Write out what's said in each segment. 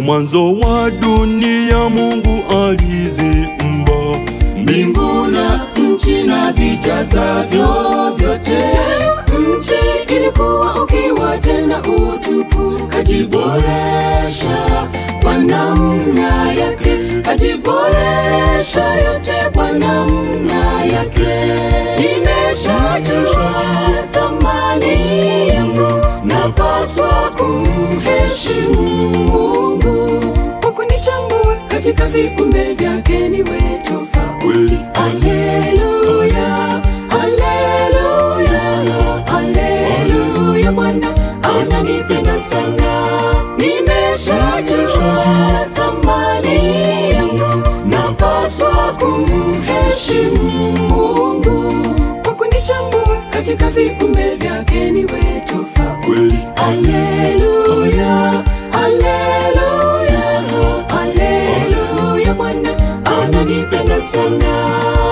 mwanzo wa dunia Mungu aliziumba mbingu na nchi na vijazavyo vyote. Nchi ilikuwa ukiwa tena utupu, kajiboresha kwa namna yake, kajiboresha yote kwa namna yake. Nimeshajua thamani yangu, napaswa kumheshimu Mungu kwa kunichambua katika viumbe vyake niwe tofauti. Haleluya, haleluya, haleluya, Bwana ananipenda sana. Nimeshajua thamani yangu, napaswa kumheshimu Mungu kwa kunichambua katika viumbe vyake niwe tofauti. Haleluya, haleluya, haleluya, Bwana ananipenda sana.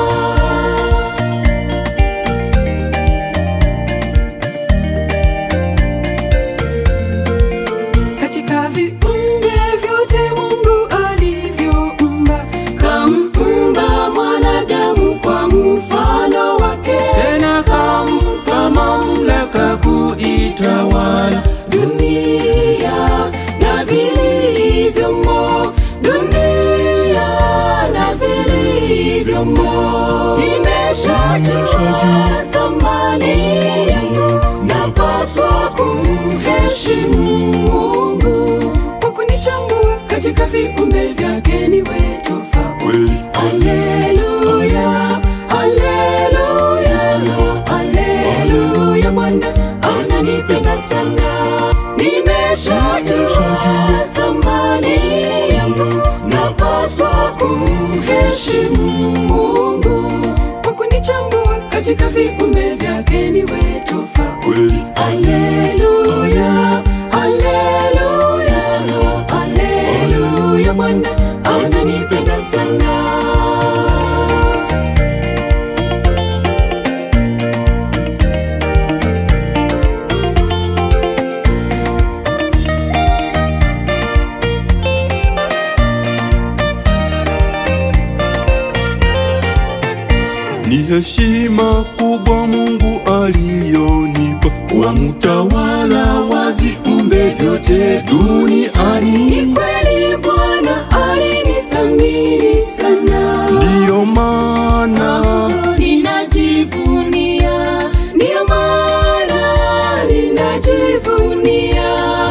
Katika viumbe vyote Mungu alivyoumba, kamumba mwanadamu kwa mfano wake, tena kampa mamlaka kuitawala dunia na vilivyomo, dunia na vilivyomo. Nimeshajua thamani yangu, napaswa kumheshimu Mungu kwa kunichambua katika viumbe vyake niwe tofauti. Haleluya, haleluya, haleluya, Bwana ananipenda sana. Nimeshajua thamani yangu, napaswa kumheshimu Mungu kwa kunichambua katika viumbe vyake niwe tofauti. Haleluya, haleluya, haleluya, Bwana ananipenda sana. Ni heshima kubwa Mungu aliyonipa kuwa mtawala wa viumbe vyote duniani. Ni kweli Bwana alinithamini sana, Ndiyo maana ninajivunia, ndiyo maana ninajivunia.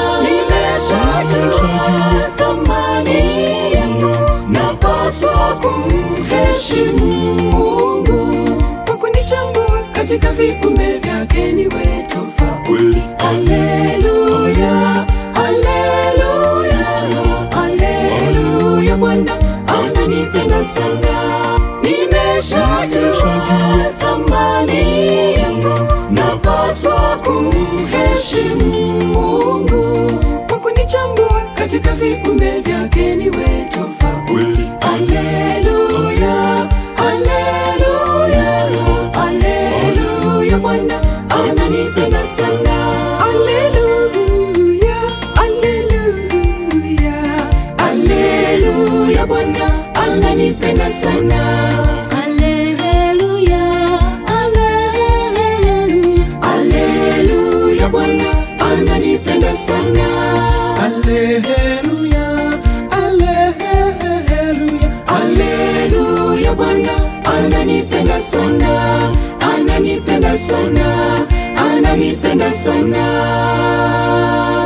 Nimeshajua thamani yangu, napaswa kumheshimu Mungu kwa kunichambua katika viumbe vyake niwe tofauti. Haleluya, haleluya, haleluya, Bwana ananipenda sana. Nimeshajua thamani yangu, napaswa kumheshimu Mungu kwa kunichambua katika viumbe vyake niwe tofauti. Haleluya, haleluya, haleluya, Bwana ananipenda sana. Haleluya, haleluya, haleluya, Bwana ananipenda sana. Haleluya, haleluya, haleluya, Bwana ananipenda sana. Haleluya, haleluya, Haleluya, Bwana ananipenda sana, ananipenda sana, ananipenda sana.